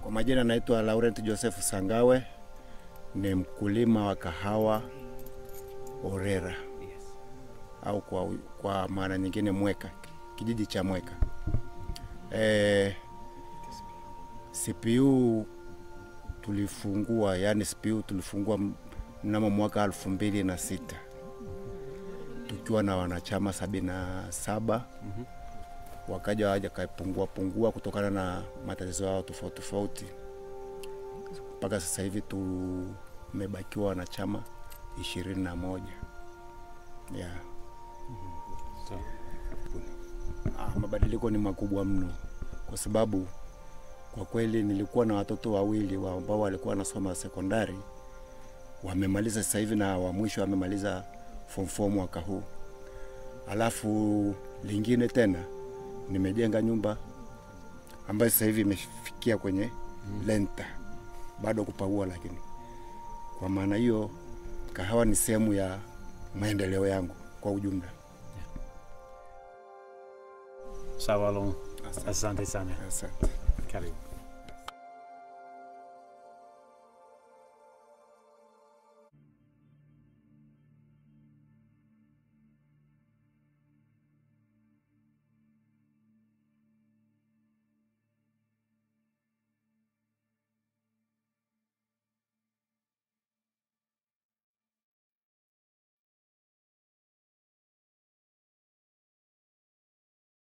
Kwa majina naitwa Laurent Joseph Sangawe, ni mkulima wa kahawa Orera au kwa, kwa maana nyingine Mweka, kijiji cha Mweka. E, CPU tulifungua, yani CPU tulifungua mnamo mwaka elfu mbili na sita tukiwa na wanachama sabini na saba wakaja waja kapungua pungua kutokana na matatizo yao tofauti tofauti, mpaka sasa hivi tumebakiwa wanachama ishirini na moja yeah. Sawa. Ah, mabadiliko ni makubwa mno kwa sababu kwa kweli nilikuwa na watoto wawili wa ambao walikuwa wanasoma sekondari, wamemaliza sasa hivi na wa mwisho amemaliza form 4 mwaka huu. Alafu lingine tena nimejenga nyumba ambayo sasa hivi imefikia kwenye lenta, bado kupaua, lakini kwa maana hiyo kahawa ni sehemu ya maendeleo yangu kwa ujumla. Sawa Long, asante sana, Asante. karibu.